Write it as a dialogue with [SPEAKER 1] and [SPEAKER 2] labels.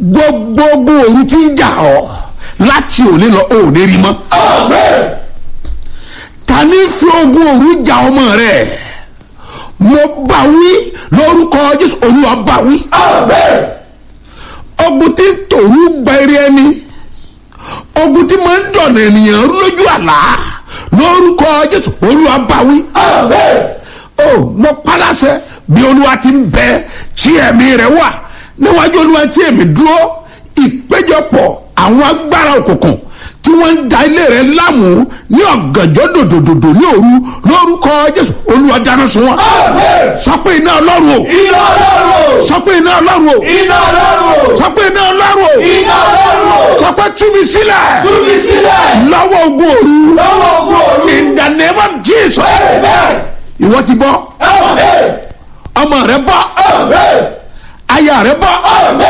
[SPEAKER 1] gbogbo ogun òru tí ń jà ọ́ láti òní lọ ò ní rí mọ́ ta ní fi ogun òru jà ọmọ rẹ̀ mo bá wí lórúkọ jésù olúwa bá wí ogun tí ń tòru gba eré ẹni ogun tí máa ń dọ̀nà ènìyàn rú lójú àlá lórúkọ jésù olúwa bá wí o mo paláṣẹ bí olúwa ti ń bẹ tí ẹ̀mí rẹ̀ wà níwájú olúwa tí èmi dúró ìpéjọpọ̀ àwọn agbára òkùnkùn tí wọ́n ń da ilé rẹ̀ láàmú ní ọ̀gànjọ́ dòdòdòdò ní òru lórúkọ jésù olúwa dáná sun wọn. sọ pé iná ọlọ́run o
[SPEAKER 2] iná ọlọ́run o
[SPEAKER 1] sọ pé iná ọlọ́run o
[SPEAKER 2] iná ọlọ́run o
[SPEAKER 1] sọ pé iná ọlọ́run o
[SPEAKER 2] iná ọlọ́run o
[SPEAKER 1] sọ pé tú mi sílẹ̀
[SPEAKER 2] tú mi sílẹ̀
[SPEAKER 1] lọ́wọ́ ogun òru
[SPEAKER 2] lọ́wọ́ ogun òru
[SPEAKER 1] in the name of jesus
[SPEAKER 2] amen
[SPEAKER 1] ìwọ ti bọ́
[SPEAKER 2] amen
[SPEAKER 1] ọmọ rẹ bọ́
[SPEAKER 2] amen
[SPEAKER 1] aya rẹ bọ́
[SPEAKER 2] amen.